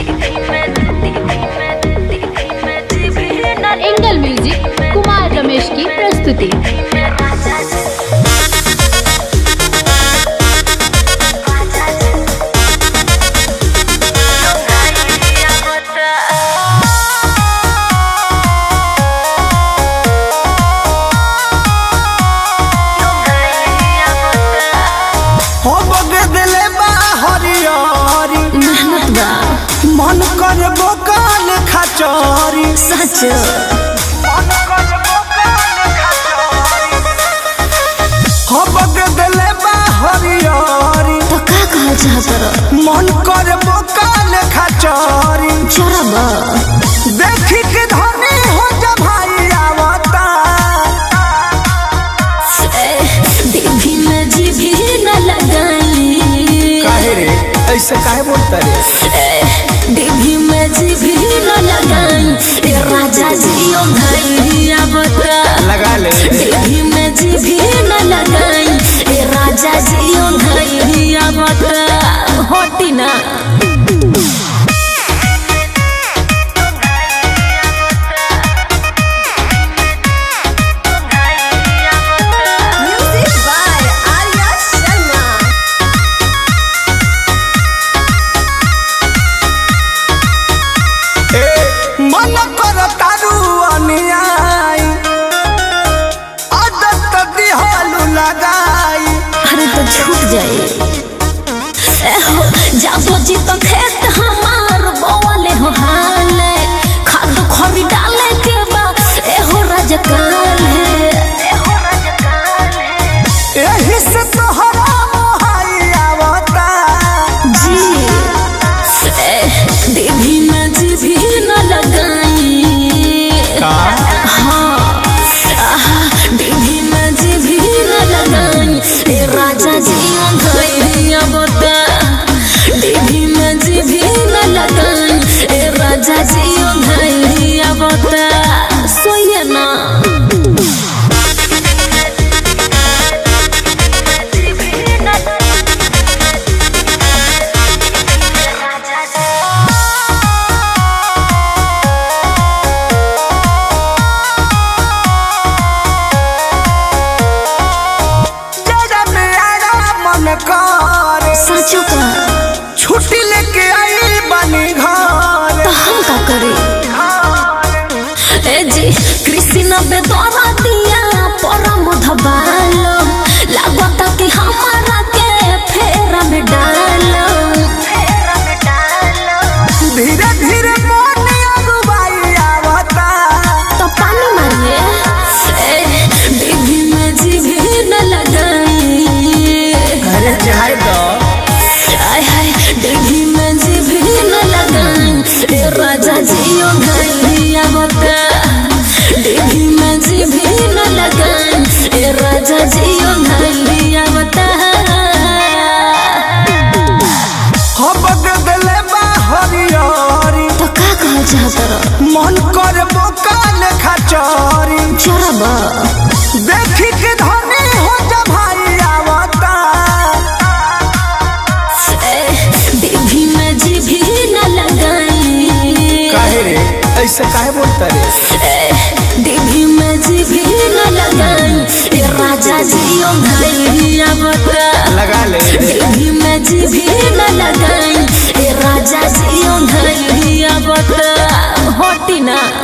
Angle music Kumar Ramesh की प्रस्तुति हो बगे दिले बा हरियारी मेहनत बा मन कर बोकाल खचौरी सच मन कर बोकाल खचौरी हो बगे दिले बा हरियारी तो का कहल चाहत रह मन कर बोकाल खचौरी चोरबा देखी के धनी हो जा भाई आवता देवी में जीभी न लगाई काहे रे ऐसे काहे बोलता रे देवी में जीभी न लगाई ए राजा जी ओ भैया बता लगा ले देवी में जीभी न लगाई ए राजा जी ओ भैया बता होटी ना Music by Arya Sharma. ए मन कर तारू अनियाई आदत दिहालू लगाई अरे तो छूट जाए एहो जाबो जी तो खेत हमार बोले हो हाले खाद खरी डाले के बा एहो राजकाल है एहो राजकाल है एही से तोहरा मोहाई आवता जी ए, देवी में जी भी न लगाई हाँ आहा, देवी में जी भी न लगाई ए राजा जी गैरिया बता देवी में जी भी न लगाई ए राजा जी गैरिया बता सोइए ना जरा मेरा मन कर सचो का छुट्टी लेके आई बनी घर तो हम का करें ए जी कृष्ण बेदरा दिया परम धबालो लागता कि हमारा के फेरा में डालो धीरे धीरे मन अगुवाई आवता तो पानी मारिए ए, देवी में जी भी न लगाई अरे जाए दो आय हाय देवी में जी भी न लगाई ए राजा जी ओ गैया बता देवी में जी भी न लगाई ए राजा जी ओ गैया बता हो बगदले बा हरियारी तो का कहल चाहत रह मन कर बोकाल खचौरी चोरबा देखी के धनी हो जा भाई आवता देवी में जी भी न लगाई काहे रे ऐसे काहे बोलता रे देवी में जी भी न लगाई ए राजा जी ओ गैया बता लगा ले देवी में जी भी न लगाई ए राजा जी ओ गैया बता होटी ना